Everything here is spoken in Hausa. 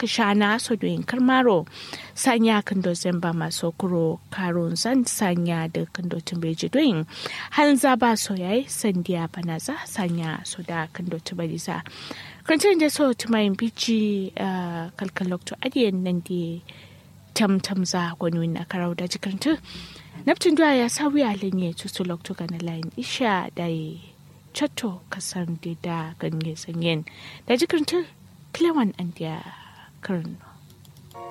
ka shana so doyin karmaro sanya kando zemba maso kuro karun zan sanya da kando tumbeji doyin halin za ba so yayi sandiya banaza sanya so da kando tumbaliza kantin da so tumayin bici kalkalok to adiyan nan di tam tam za gwani na karau da jikartu naftin duwa ya sa wuya lenye tutu lokto ga na layin isha da chatto kasan da ganye sanyen da jikartu Clewan and their Colonel.